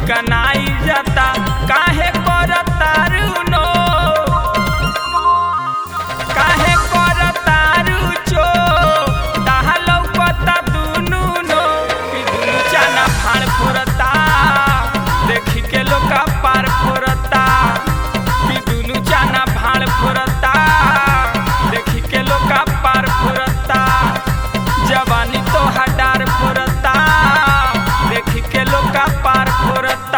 चिकनाई जाता काहे करतारू नो काहे करतारू चो ताहा लौकता दुनु नो कि दुनु चाना फाड़ फोरता देखी के लोका पार फोरता कि दुनु चाना भाड़ फोरता देखी के लोका पार फोरता जवानी तो हडार फोरता देखी के लोका पार फोरता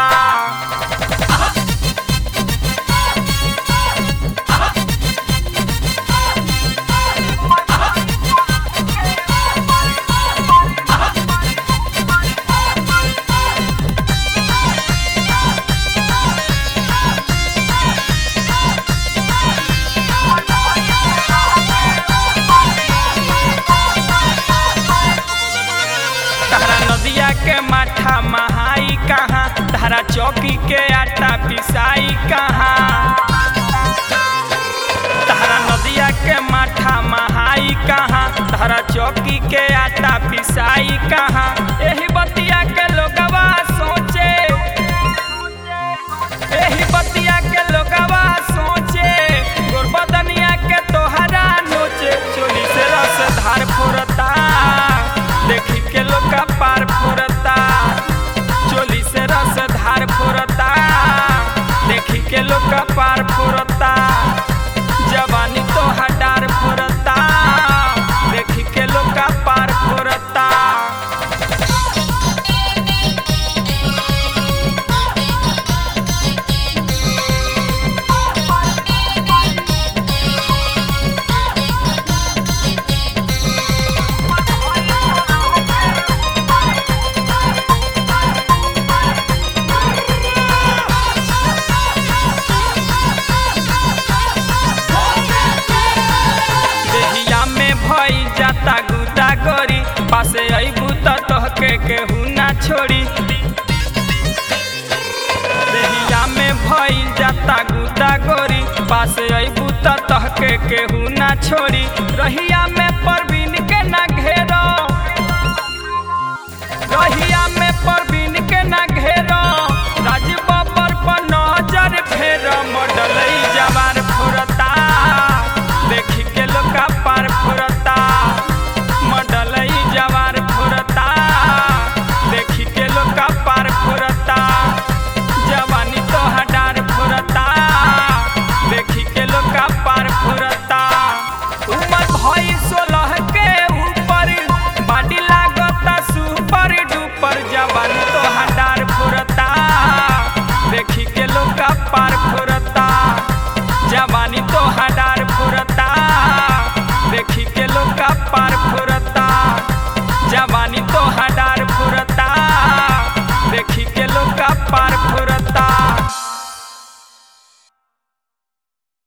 तारा नदिया के माठा महाई कहाँ तारा चौकी के आटा पिसाई कहाँ तारा नदिया के माठा महाई कहाँ तारा चौकी के आटा पिसाई कहाँ एही बतिया के लोगवा सोचे एही बतिया के लोगवा सोचे गोरबदनिया के तोहरा नोचे चोली से रस धार फोरता देखी के लोग का पार फोरता चोली से रस धार फोरता देखी के लोग का पार फोरता जवानी तो हडार फोरता देखी के लोग का पार फोरता देहिया में भई जाता गुदा गोरी पासे अइबू त तोहके केहू ना छोड़ी देहिया में भई जाता गुदा गोरी पासे अइबू त तोहके केहू ना छोड़ी रहिया में परवीन के ना घेरो रहिया में परवीन के ना घेरो राज बबर पर नजर फेर मडलई जवार फोरता देखी के लोका पार फोरता मडलई जवार फोरता देखी के लोका पार फोरता जवानी तो हडार फोरता देखी के लोका पार फोरता उमर भई सोलह के ऊपर बाडी लागता सुपर डुपर जवानी तो हडार फोरता देखी के लोका पार फोरता जवानी तो हडार फोरता देखी के लोका पार फोरता